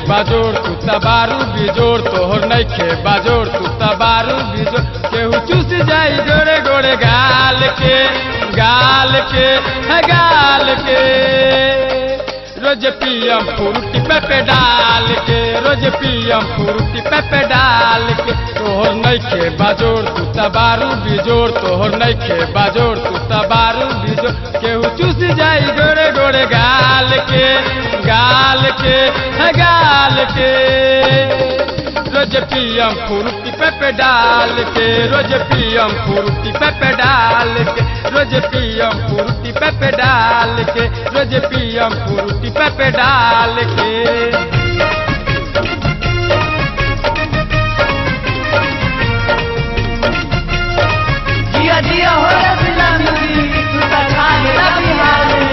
बाजोर तू तबारू बिजोर तोहर नइखे बाजोर तू तबारू बिजोर केहू चूस जाई गोरे गोरे गाल के गाल के है गाल के रोज पियम फ्रूटी पे डाल के रोज पियम फ्रूटी पे डाल के तोहर नइखे बाजोर तू तबारू बिजोर तोहर नइखे बाजोर तू तबारू बिजोर केहू चूस जाई गोरे गोरे गाल के गाल के है गाल के रोज पियम फ्रूटी पे डाल के रोज पियम फ्रूटी पे डाल के रोज पियम फ्रूटी पे डाल के रोज पियम फ्रूटी पे डाल के जिया जिया हो रसला नदी तू त खाने ला बिहारे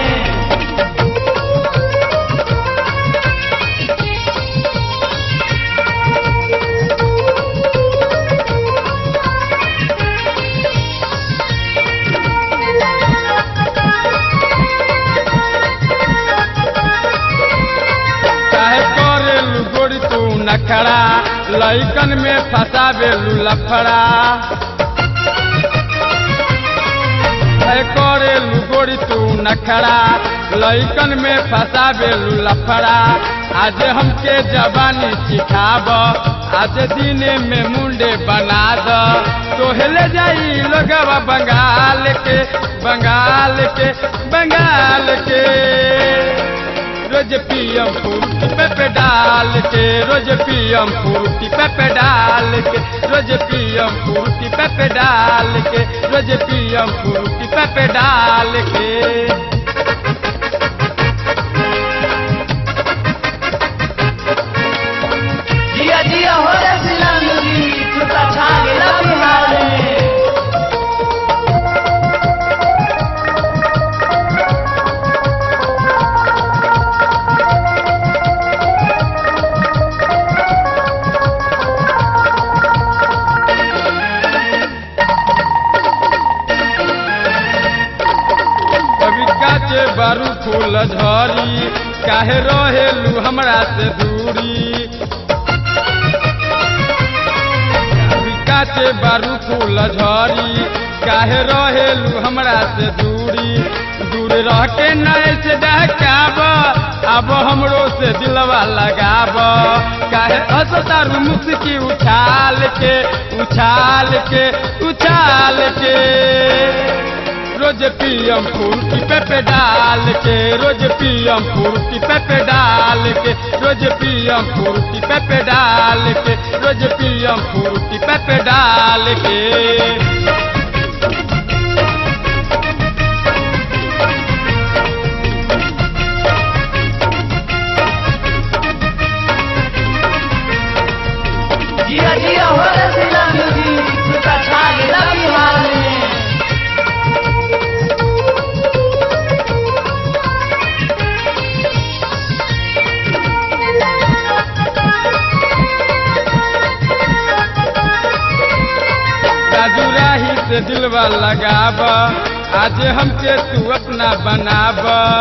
काहे करेलू गोरी तू नखरा लइकन में फसावेलू लफड़ा काहे करेलू गोरी तू नखरा लइकन में फसावेलू लफड़ा आज हमके जवानी सिखाब आज दिने में मुंडे बना द तोहले जाई लोगवा बंगाल के बंगाल के बंगाल के रोज पियम फ्रूटी पे डाल के रोज पियम फ्रूटी पे डाल के रोज पियम फ्रूटी पे डाल के रोज पियम फ्रूटी पे डाल के जिया जिया हो रसला नदी तू त खाने ला बिहारे कभी काचे बारू फूल झरी काहे रहेलू हमरा से दूरी कभी काचे बारू फूल झरी काहे रहेलू हमरा से दूरी दूर रह के नए से डहकाब अब हमरो से दिलवा लगाब काहे असतारू मुस्की उछाल के उछाल के उछाल के रोज पियम फ्रूटी पे डाल के रोज पियम फ्रूटी पे डाल के रोज पियम फ्रूटी पे डाल के रोज पियम फ्रूटी पे डाल के जिया जिया हो रसला नदी तू त खाने ला बिहारे राजू राही से दिलवा लगाब आज हमके तू अपना बनाब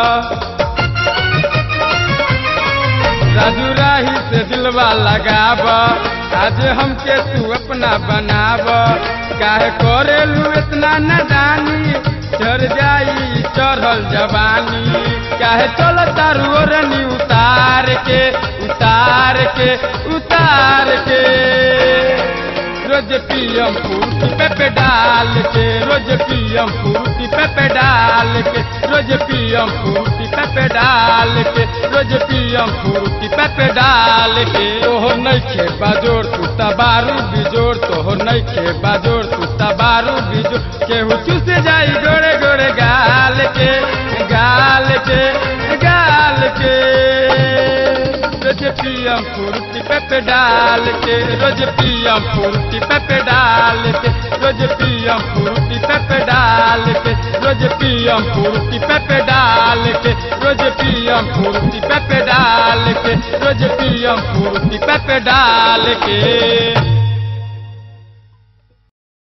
राजू राही से दिलवा लगाब आज हमके तू अपना बनाब काहे करेलू इतना नदानी चढ़ जाई चढ़ल जवानी काहे चल तारू ओरनी उतार के उतार के उतार के रोज पियम फ्रूटी पे डाल के रोज पियम फ्रूटी पे डाल के रोज पियम फ्रूटी पे डाल के रोज पियम फ्रूटी पे डाल के तोहो नइखे बाजोर तू तबारू बिजोर तोहो नइखे बाजोर तू तबारू बिजोर केहू चूस जाई गोरे गोरे गाल के गाल के गाल के रोज पियम फ्रूटी पे डाल के रोज पियम फ्रूटी पे डाल के रोज पियम फ्रूटी पे डाल के रोज पियम फ्रूटी पे डाल के रोज पियम फ्रूटी पे डाल के रोज पियम फ्रूटी पे डाल के